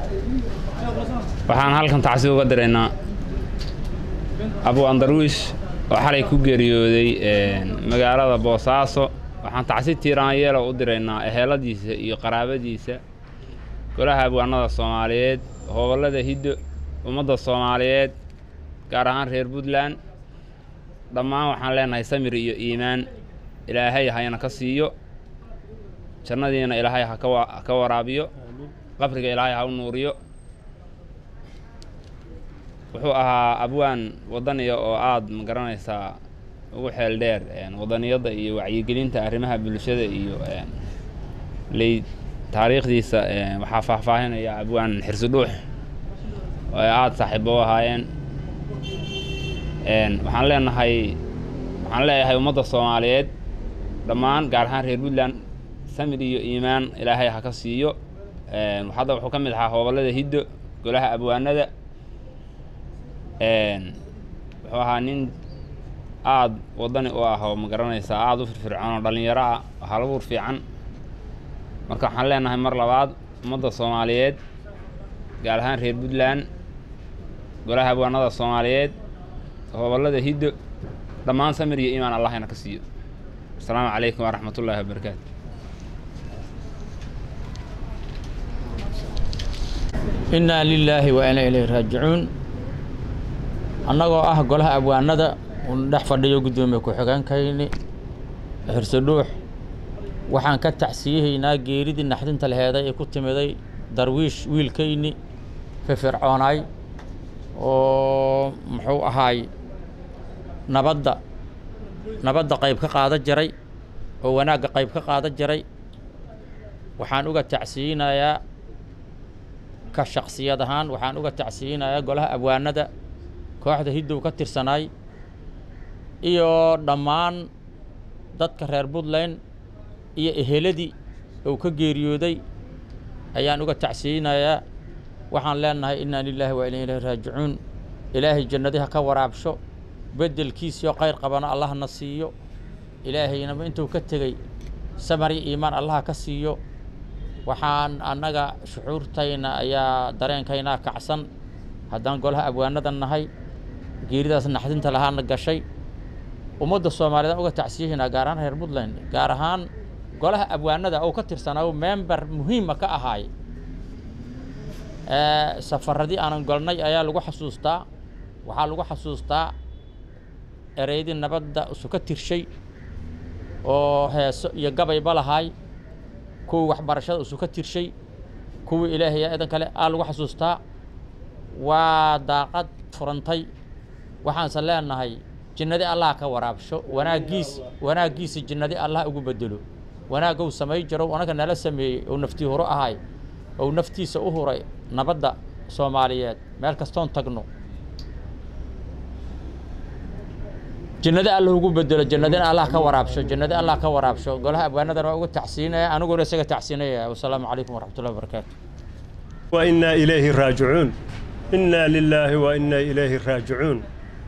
waxaan halkan tacsi uga diraynaa abu andarwiish oo xalay ku geeriyooday magaalada boosaaso waxaan tacsi tiiraanyeelo u diraynaa eheladiisa iyo qaraabadiisa golaha abwaanada soomaaliyeed hobollada hiddo ummadda soomaaliyeed gaar ahaan reer puntland dhammaan waxaan leenahay samir iyo iimaan ilaahay hayna ka siiyo jannadiina ilaahay ha ka waraabiyo qabriga ilaahay ha u nuuriyo wuxuu ahaa abwaan waddaniya oo aada ma garanaysaa ugu xeel dheer waddaniyadda iyo wacyigelinta arrimaha bulshada iyo ley taariikhdiisa waxaa faahfaahinaya abwaan xirsi dhuux oo ay aada saaxiibo u ahaayeen waxaan leenahay waxaan leeyahay ummadda soomaaliyeed dhammaan gaar ahaan reer puntland samir iyo iimaan ilaahay ha ka siiyo hadda wuxuu ka mid ahaa hobollada hiddo golaha abwaanada wuxuu ahaa nin aada waddani u ah oo ma garanaysaa aada u firfircoon oo dhallinyaro ah oo halabuur fiican marka waxaan leenahay mar labaad ummadda soomaaliyeed gaar ahaan reer puntland golaha abwaanada soomaaliyeed hobollada hiddo dhammaan samir iyo iimaan allahayna ka siiyo asalaamu calaykum waraxmat ullaahi wabarakaatu innaa lilaahi wa inaa ilayhi raajicuun annagoo ah golaha abwaanada uun dhex fadhiyo guddoomiye ku-xigeenkayni xirse dhuux waxaan ka tacsiyahaynaa geeridii naxdinta laheeday ee ku timiday darwiish wiilkayni firfircoonaay oo muxuu ahaay nabadda nabadda qayb ka qaada jiray oo wanaagga qayb ka qaada jiray waxaan uga tacsiyinayaa ka shaksiyad ahaan waxaan uga tacsiyinayaa golaha abwaanada kooxda hiddow ka tirsanaay iyo dhammaan dadka reer puntland iyo eheladii uu ka geeriyooday ayaan uga tacsiyinayaa waxaan leenahay innaa lilaahi wa inaa ilaahi raajicuun ilaahay jannadii ha ka waraabsho beddelkiisiyo khayr qabana allahna siiyo ilaahaynaba intuu ka tegey samar iyo iimaan allaha ka siiyo waxaan annaga shucuurtayna ayaa dareenkaynaa kacsan haddaan golaha abwaanada nahay geeridaas naxdinta lahaana gashay ummadda soomaaliyeed uga tacsiyahaynaa gaar ahaan reer puntland gaar ahaan golaha abwaanada oo ka tirsanaa member muhiima ka ahaay safaradii aanan golnay ayaa lagu xasuustaa waxaa lagu xasuustaa ereydii nabadda isu ka tirshay oo heeso iyo gabayba lahaay kuwii waxbarashada isu ka tirshay kuwii ilaahaya idan kale aa lagu xasuustaa waa daaqad furantay waxaanse leenahay jinnadi allah ka waraabsho wanaaggiis wanaaggiisa jinnadi allah ugu bedelo wanaaggow samay jirow anaga nala sameeyey ou naftii huro ahay ou naftiisa u huray nabadda soomaaliyeed meel kastoon tagno jannadi allah ugu bedelo jannadina allah ka waraabsho jannadi allah ka waraabsho golaha abwaanadana waa uga tacsiinaya aniguna isaga tacsiinaya wasalaamu calaykum waraxmat ullahi wabarakaatu وإنا إليه راجعون إنا لله وإنا إليه راجعون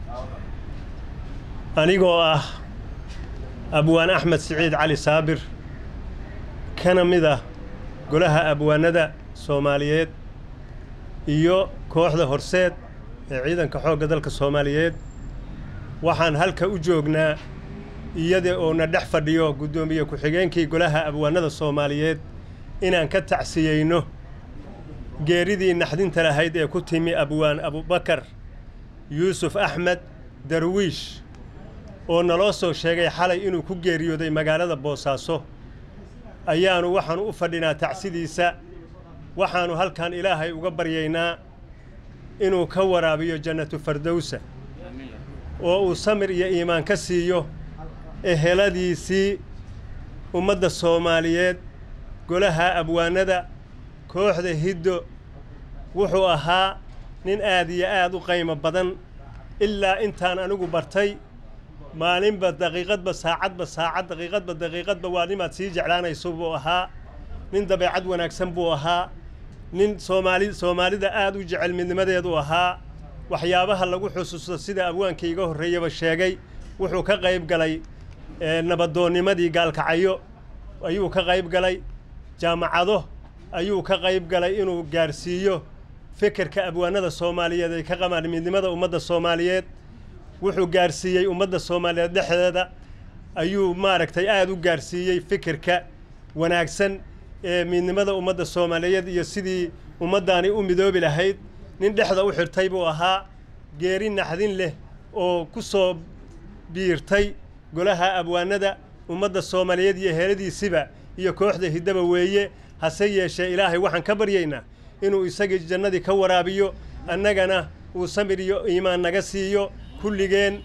anigoo ah abwaan axmed siciid cali saabir kana mid ah golaha abwaanada soomaaliyeed iyo kooxda horseed ee ciidanka xoogga dalka soomaaliyeed waxaan halka u joognaa iyada oo na dhex fadhiyo guddoomiye ku-xigeenkii golaha abwaanada soomaaliyeed inaan ka tacsiyeyno geeridii naxdinta lahayd ee ku timi abwaan abubakar yuusuf axmed darwiish oo naloo soo sheegay xalay inuu ku geeriyooday magaalada boosaaso ayaannu waxaannu u fadhinaa tacsidiisa waxaannu halkan ilaahay uga baryaynaa inuu ka waraabiyo jannatu fardowsa oo uu samir iyo iimaan ka siiyo eheladiisii ummadda soomaaliyeed golaha abwaanada kooxda hiddo wuxuu ahaa nin aad iyo aad u qaymo badan ilaa intaan anigu bartay maalinba daqiiqadba saacadba saacad daqiiqadba daqiiqadba waa nimaad sii jeclaanayso buu ahaa nin dabeecad wanaagsan buu ahaa nin soomaali soomaalida aad u jecel midnimadeedu ahaa waxyaabaha lagu xusuusto sida abwaanka iga horreeyaba sheegay wuxuu ka qayb galay nabadoonnimadii gaalkacyo ayuu ka qayb galay jaamacado ayuu ka qayb galay inuu gaarsiiyo fekerka abwaanada soomaaliyeed ay ka qabaan midnimada ummadda soomaaliyeed wuxuu gaarsiiyey ummadda soomaaliyeed dhexdeeda ayuu maaragtay aada u gaarsiiyey fikirka wanaagsan ee midnimada ummadda soomaaliyeed iyo sidii ummaddaani u midoobi lahayd nin dhexda u xirtay buu ahaa geeri naxdin leh oo ku soo biirtay golaha abwaanada ummadda soomaaliyeed iyo heeladiisiba iyo kooxda hiddaba weeye hase yeeshee ilaahay waxaan ka baryaynaa inuu isagii jannadii ka waraabiyo annagana uu samir iyo iimaan naga siiyo kulligeen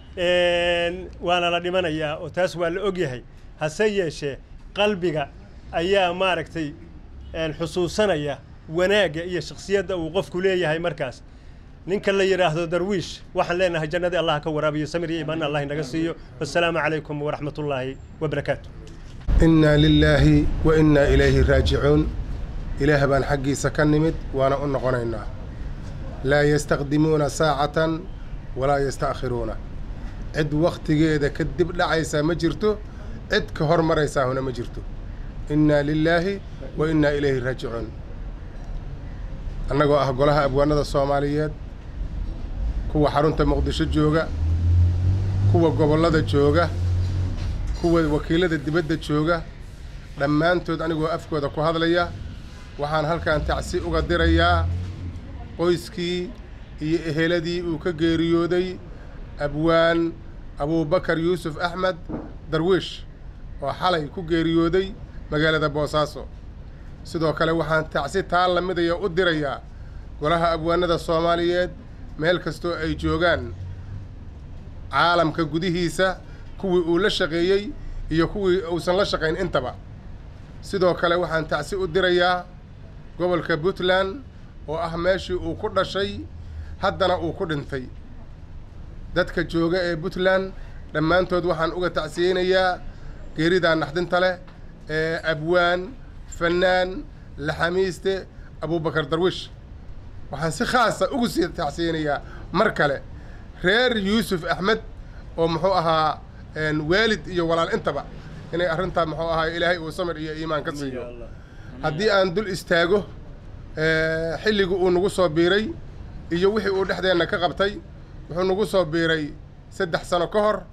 waana la dhimanayaa oo taas waa la ogyahay hase yeeshee qalbiga ayaa maaragtay xusuusanaya wanaagga iyo shakhsiyadda uu qofku leeyahay markaas ninka la yidhaahdo darwiish waxaan leenahay jannadii allah ka waraabiyo samir iyo iimaan allah inaga siiyo wassalaamu calaykum waraxmat ullaahi wabarakaatu innaa lilaahi wa innaa ilayhi raajicuun ilaah baan xaggiisa ka nimid waana u noqonaynaa laa yastaqdimuuna saacatan walaa yasta'khiruuna cid wakhtigeeda ka dib dhacaysaa ma jirto cid ka hor maraysaahuna ma jirto innaa lilaahi wa innaa ilayhi raajicuun annagoo ah golaha abwaanada soomaaliyeed kuwa xarunta muqdisho jooga kuwa gobollada jooga kuwa wakiilada dibadda jooga dhammaantood anigoo afkooda ku hadlaya waxaan halkan tacsi uga dirayaa qoyskii iyo eheladii uu ka geeriyooday abwaan abuubakar yuusuf axmed darwiish oo xalay ku geeriyooday magaalada boosaaso sidoo kale waxaan tacsi taa la midaya u dirayaa golaha abwaanada soomaaliyeed meel kastoo ay joogaan caalamka gudihiisa kuwii uu la shaqeeyey iyo kuwii uusan la shaqayn intaba sidoo kale waxaan tacsi u dirayaa gobolka puntland oo ah meeshii uu ku dhashay haddana uu ku dhintay dadka jooga ee puntland dhammaantood waxaan uga tacsiyeynayaa geeridaa naxdinta leh ee abwaan fannaan laxamiiste abuubakar darwiish waxaan si khaasa ugu sii tacsiyeynayaa mar kale reer yuusuf axmed oo muxuu ahaa waalid iyo walaal intaba inay arrintaa muxuu ahaa ilaahay uu samir iyo iimaan ka siiyo haddii aan dul istaago xilligii uu nagu soo biiray iyo wixii uu dhexdeenna ka qabtay wuxuu nagu soo biiray saddex sano ka hor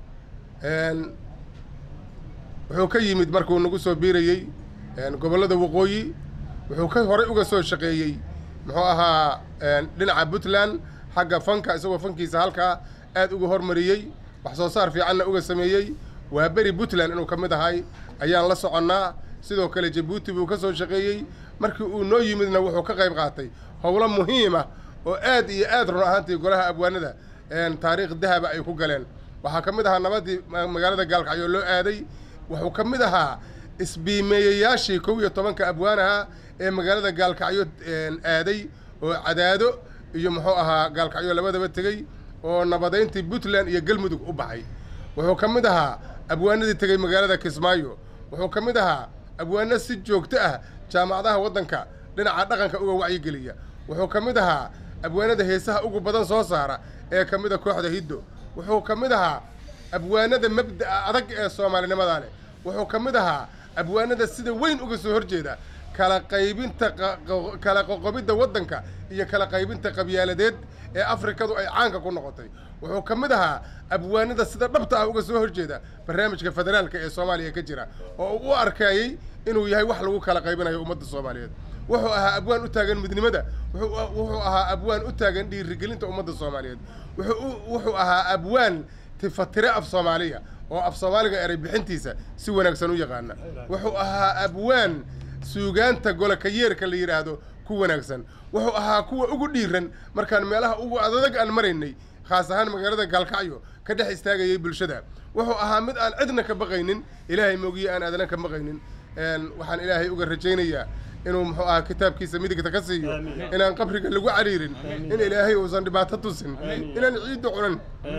wuxuu ka yimid markuu nagu soo biirayey gobollada waqooyi wuxuu ka horay uga soo shaqeeyey muxuu ahaa dhinaca puntland xagga fanka isagoo fankiisa halkaa aad uga hormariyey wax soo saar fiicanna uga sameeyey waa beri puntland inuu ka mid ahay ayaan la soconnaa sidoo kale jabuuti buu ka soo shaqeeyey markii uu noo yimidna wuxuu ka qayb qaatay howlo muhiima oo aad iyo aad run ahaantii golaha abwaanada taariikh dahaba ay ku galeen waxaa ka mid ahaa nabadii magaalada gaalkacyo loo aaday wuxuu ka mid ahaa isbiimeeyayaashii kow iyo tobanka abwaanaha ee magaalada gaalkacyo aaday oo cadaado iyo muxuu ahaa gaalkacyo labadaba tegey oo nabadayntii puntland iyo galmudug u baxay wuxuu ka mid ahaa abwaanadii tegey magaalada kismaayo wuxuu ka mid ahaa abwaano si joogto ah jaamacadaha waddanka dhinaca dhaqanka uga wacyigeliya wuxuu ka mid ahaa abwaanada heesaha ugu badan soo saara ee ka mid a kooxda hiddo wuxuu ka mid ahaa abwaanada mabda'a adag ee soomaalinimada leh wuxuu ka mid ahaa abwaanada sida weyn uga soo horjeeda kala qaybinta kala qoqobidda waddanka iyo kala qaybinta qabyaaladeed ee afrikadu ay caanka ku noqotay wuxuu ka mid ahaa abwaanada sida dhabta ah uga soo horjeeda barnaamijka federaalka ee soomaaliya ka jira oo uu u arkayey inuu yahay wax lagu kala qaybinayo ummadda soomaaliyeed wuxuu ahaa abwaan u taagan midnimada wuxuu ahaa abwaan u taagan dhiirigelinta ummadda soomaaliyeed wuxuu ahaa abwaan tifatire af soomaaliya oo af soomaaliga eray bixintiisa si wanaagsan u yaqaana wuxuu ahaa abwaan suugaanta golokayeerka la yidhaahdo ku wanaagsan wuxuu ahaa kuwa ugu dhiiran markaan meelaha ugu adadag aan maraynay khaas ahaan magaalada gaalkacyo ka dhex istaagayay bulshada wuxuu ahaa mid aan cidna ka baqaynin ilaahay moogiye aan aadana ka baqaynin waxaan ilaahay uga rajaynayaa inuu muxuu ahaa kitaabkiisa midigta ka siiyo inaan qabriga lagu cariirin in ilaahay uusan dhibaato tusin inaan ciidda cunan